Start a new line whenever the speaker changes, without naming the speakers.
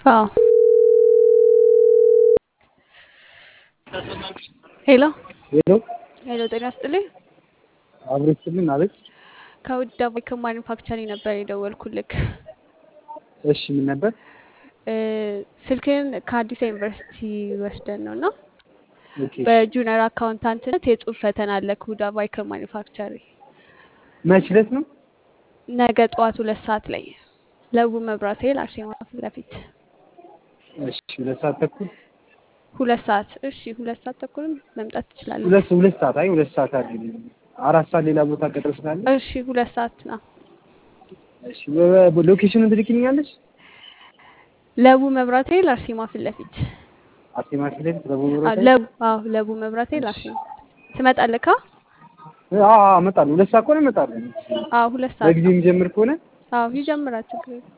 አዎ ሄሎ
ሄሎ
ሄሎ፣ ጤና ይስጥልኝ።
አብሮ ይስጥልን አለች።
ከውድ አባይ ከማኒፋክቸሪንግ ነበር የደወልኩልክ።
እሺ ምን ነበር?
እ፣ ስልክህን ከአዲስ ዩኒቨርሲቲ ወስደን ነው እና
ኦኬ
በጁኒየር አካውንታንትነት የጽሁፍ ፈተና አለ ከውድ አባይ ከማኒፋክቸሪንግ
መች ዕለት ነው?
ነገ ጠዋት ሁለት ሰዓት ላይ ለቡ መብራት ኃይል አርሴማ ፊት ለፊት
እሺ ሁለት ሰዓት ተኩል
ሁለት ሰዓት እሺ፣ ሁለት ሰዓት ተኩልም መምጣት ትችላለህ።
ሁለት ሁለት ሰዓት አይ ሁለት ሰዓት አይደለም አራት ሰዓት ሌላ ቦታ ቀጥሮ ስላለ
እሺ፣ ሁለት ሰዓት ነው።
እሺ በ- በ- ሎኬሽኑን ትልክኛለሽ?
ለቡ መብራት ኃይል አርሴማ ፊት ለፊት
አርሴማ ፊት ለፊት ለቡ
አዎ፣
መብራት
ለቡ አዎ፣ ለቡ መብራት ኃይል አርሴማ ትመጣለህ? ካ
አዎ አዎ እመጣለሁ። ሁለት ሰዓት ከሆነ እመጣለሁ።
አዎ፣ ሁለት ሰዓት
በጊዜ የሚጀምር ከሆነ
አዎ፣ ይጀምራል ችግር የለም።